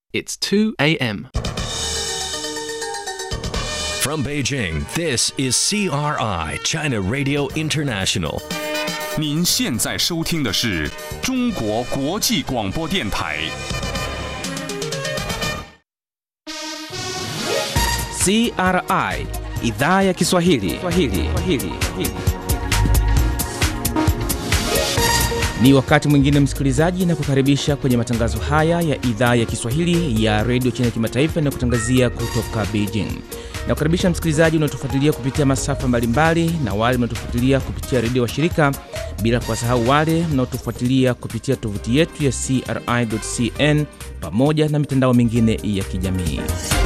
It's 2 a.m. From Beijing, this is CRI, China Radio International. 您现在收听的是中国国际广播电台。 CRI idhaa ya Kiswahili. Kiswahili. Kiswahili. Ni wakati mwingine msikilizaji, na kukaribisha kwenye matangazo haya ya idhaa ya Kiswahili ya redio China Kimataifa na kutangazia kutoka Beijing. Na kukaribisha msikilizaji unaotufuatilia kupitia masafa mbalimbali na wale mnaotufuatilia kupitia redio wa shirika, bila kuwasahau wale mnaotufuatilia kupitia tovuti yetu ya CRI.cn pamoja na mitandao mingine ya kijamii.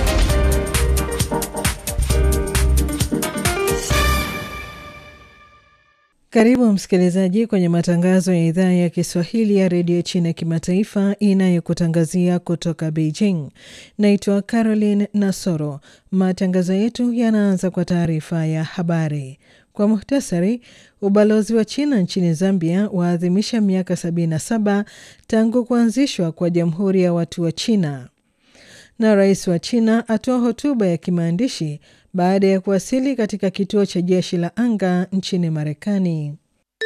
Karibu msikilizaji kwenye matangazo ya idhaa ya Kiswahili ya redio China kimataifa inayokutangazia kutoka Beijing. Naitwa Caroline Nasoro. Matangazo yetu yanaanza kwa taarifa ya habari. Kwa muhtasari, ubalozi wa China nchini Zambia waadhimisha miaka 77 tangu kuanzishwa kwa Jamhuri ya Watu wa China, na rais wa China atoa hotuba ya kimaandishi baada ya kuwasili katika kituo cha jeshi la anga nchini Marekani.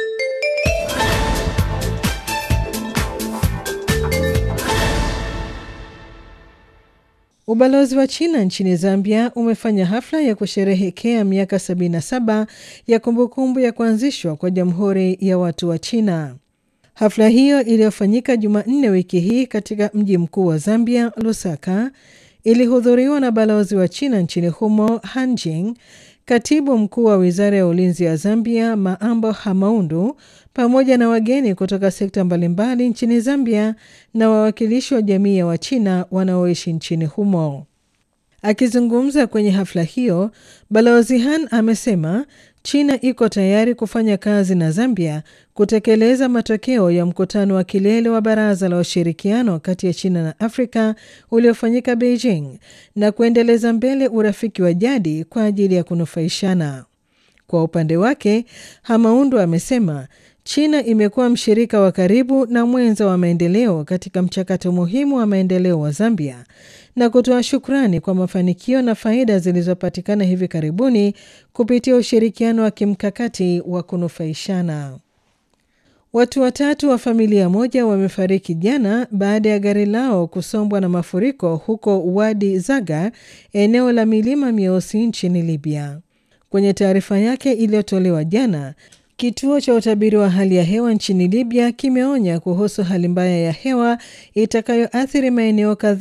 Ubalozi wa China nchini Zambia umefanya hafla ya kusherehekea miaka 77 ya kumbukumbu ya kuanzishwa kwa Jamhuri ya Watu wa China. Hafla hiyo iliyofanyika Jumanne wiki hii katika mji mkuu wa Zambia, Lusaka, ilihudhuriwa na balozi wa China nchini humo Hanjing, katibu mkuu wa wizara ya ulinzi ya Zambia Maambo Hamaundu, pamoja na wageni kutoka sekta mbalimbali nchini Zambia na wawakilishi wa jamii ya Wachina wanaoishi nchini humo. Akizungumza kwenye hafla hiyo, balozi Han amesema China iko tayari kufanya kazi na Zambia kutekeleza matokeo ya mkutano wa kilele wa Baraza la Ushirikiano kati ya China na Afrika uliofanyika Beijing na kuendeleza mbele urafiki wa jadi kwa ajili ya kunufaishana. Kwa upande wake, Hamaundu amesema China imekuwa mshirika wa karibu na mwenza wa maendeleo katika mchakato muhimu wa maendeleo wa Zambia na kutoa shukrani kwa mafanikio na faida zilizopatikana hivi karibuni kupitia ushirikiano wa kimkakati wa kunufaishana. Watu watatu wa familia moja wamefariki jana baada ya gari lao kusombwa na mafuriko huko Wadi Zaga, eneo la milima mieusi nchini Libya. Kwenye taarifa yake iliyotolewa jana, Kituo cha utabiri wa hali ya hewa nchini Libya kimeonya kuhusu hali mbaya ya hewa itakayoathiri maeneo kadhaa